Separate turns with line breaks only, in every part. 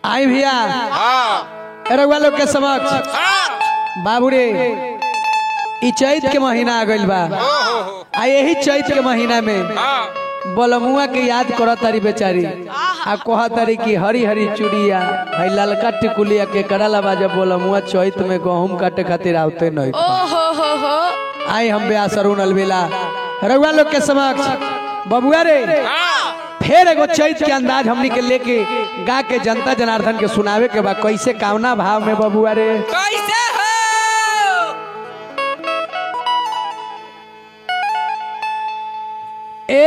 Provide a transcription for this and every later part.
आई भैया
हाँ
रउआ लोग के समक्ष
हाँ
बाबू रे ई चैत के महीना आ गइल बा
हो हो हो
आ यही चैत के महीना में
हाँ
बलमुआ के याद करत तारी बेचारी आ कह तारी कि हरी हरी चूड़िया है ललका टिकुलिया के करला बाजा बलमुआ चैत में गहूम काटे खातिर आवते नहीं
ओ हो हो हो
आई हम बे असरुण अलबेला रउआ लोग के समक्ष बबुआ रे
हाँ
फिर एगो चैत के अंदाज हमनी के लेके गा के जनता जनार्दन के सुनावे के बा कैसे कावना भाव में बबुआ रे
कैसे हो
ए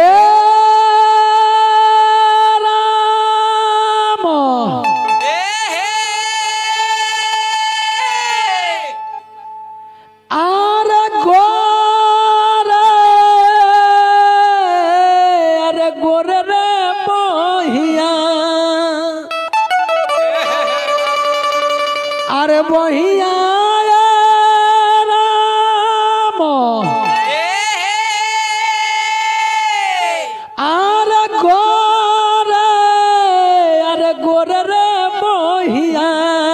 राम
ए हे
आर गोरे अरे गोरे रे बहिया अरे बहिया राम আরে গোরে আরে গোরে রে বহিয়া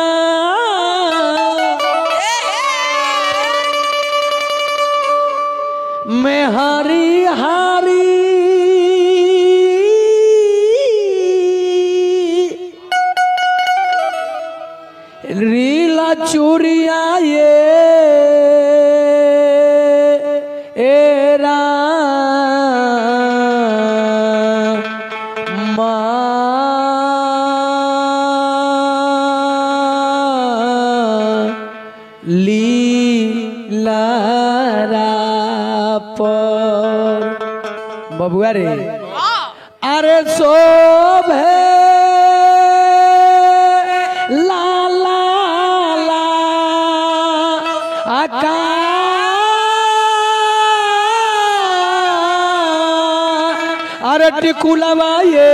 মেহারি হারি रीला चूरिया ये एरा लीला पर बबुआ रे अरे शोभे ला ला ला आका अरे टिकुलवा ये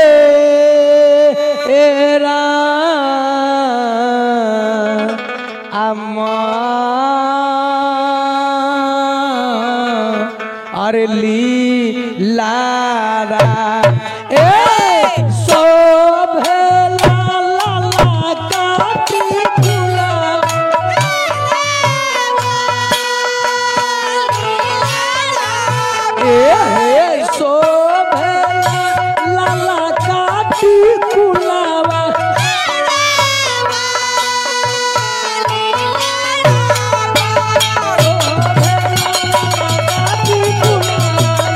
एरा अम्मा अरे ली लारा ए शोभे ला ला ला काटी फूला ए हे शोभे ला ला ला काटी फूलावा काटी फूलावा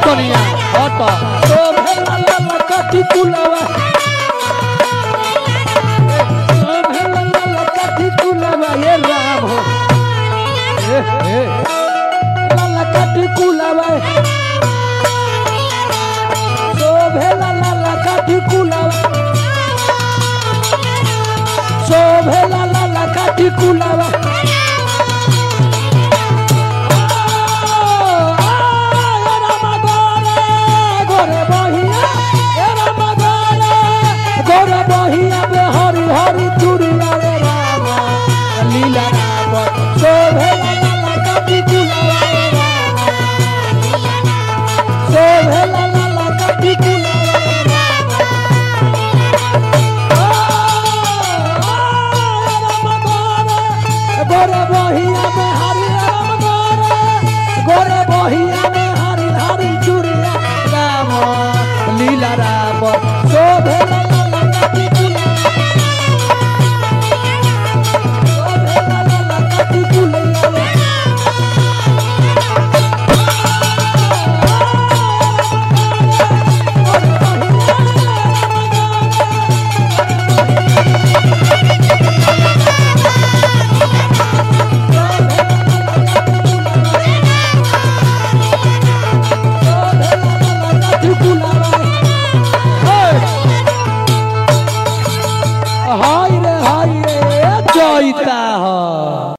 कनिया हट तो भेला लाला काठी कुलावा तो भेला लाला काठी कुलावा ये राम हो ए ए लाला काठी कुलावा तो भेला लाला काठी कुलावा तो भेला लाला काठी कुलावा गोरे बहिया गोरे बहिया बे हरी हरी चूड़िया रे रामा लीला राम शोभे लाला काटी कुलावा रे रामा शोभे लाला काटी कुलावा रे रामा गोरे बहिया में हरी राम गोरे गोरे बहिया में हरी हरी चूड़िया राम लीला राम शोभे लाला काटी कुलावा शोभे लाला काटी कुलावा हाय रे हाय रे जयता ह